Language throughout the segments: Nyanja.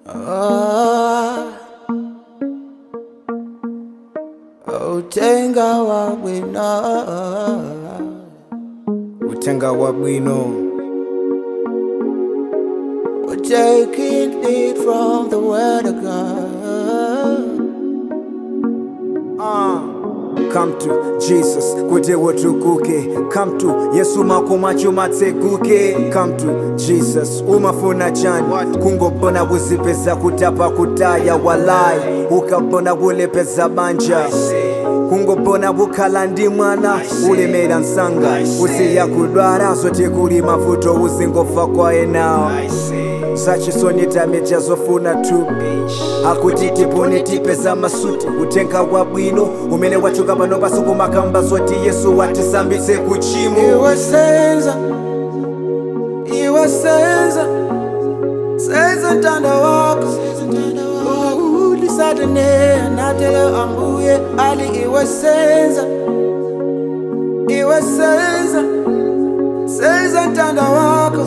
Ah, utenga wa bwino utenga wa bwino We're taking it from the word of God. Ah, come to jesus kuti wotukuke come to yesu makoma chuma tsekuke come to jesus umafuna chani kungobona kuzipeza kutapa kutaya walai ukabona kulepeza banja kungobona kukhala ndi mwana ulemera msanga usiya kudwala zoti kuli mavuto uzingofa kwa enawo zachisonita zofuna thupi akuti tipone tipeza masuti utenga wabwino umene wachuka pano pasi kumakamba zoti yesu watisambitse kuchimo Iwe senza, iwe senza, senza ntanda wako ulisatane natele ambuye ali iwe senza, iwe senza, senza ntanda wako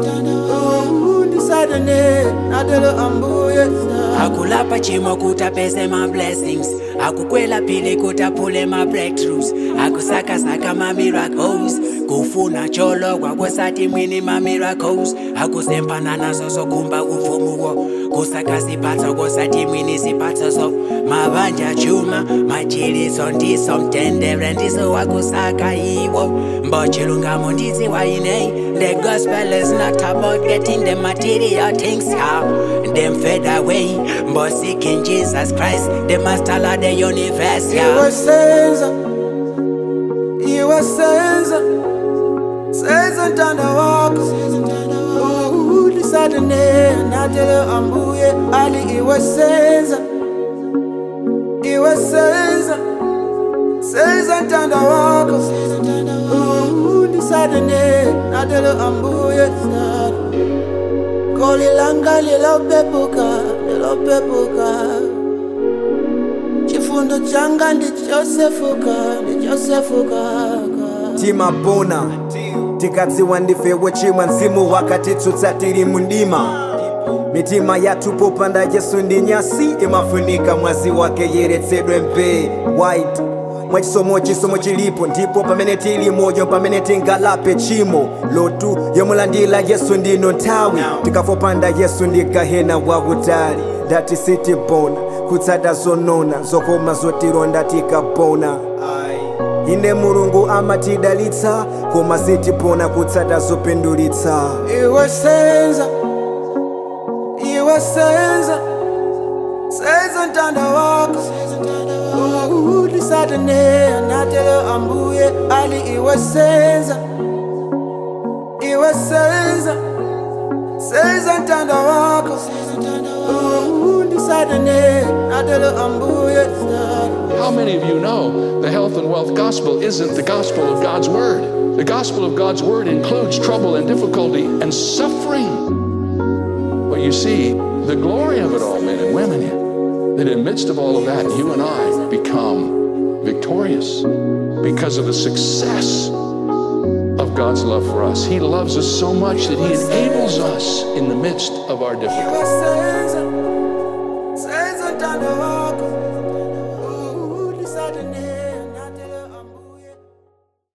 ulisatane natele ambuye akulapha chimo kuti apeze ma-blessings akukwela phili kuti aphule ma-breakthroughs akusakasaka ma-miracles kufuna cholokwa kwesathi mwini ma-miracles akusempana nazo zokhumba uvumuwo kusakasiphatho kosathi mwini siphatho so mabanja chuma majiliso ndiso mtendere ndiso wakusaka yiwo mbochilungamo ndizi wayinei the gospel is not about getting the material things how them fade away but seeking jesus christ the master of the universe yeah. iwe senza iwe senza senza ntanda wako ulisatane natele ambuye ali iwe senza iwe senza senza ntanda wako ulisatane natele ambuye koli langa lilopepuka lilopepuka chifundo changa ndichosefuka ndichosefuka timapona tikadziwa ndife wochimwa mzimu wakatitsutsa tili mundima mitima yathu popanda yesu ndi nyasi imafunika mwazi wake yeretsedwe mpe white mwachisomo chisomo chilipo ndipo pamene tili moyo pamene tingalape chimo lotu yomulandira yesu ndino nthawi tikafopanda yesu ndi gahena wakutali ndati sitipona kutsata zonona zokoma zotilonda tikapona ine mulungu amatidalitsa koma sitipona kutsata zopindulitsa iwe senza iwe senza senza ntanda wako ulisatane natele ambuye ali iwe senza iwe senza senza ntanda wako ulisatane natele ambuye How many of you know the health and wealth gospel isn't the gospel of God's word? The gospel of God's word includes trouble and difficulty and suffering. Well, you see, the glory of it all, men and women, that in midst of all of that, you and I become victorious because of the success of God's love for us. He loves us so much that He enables us in the midst of our difficulty. iwe senza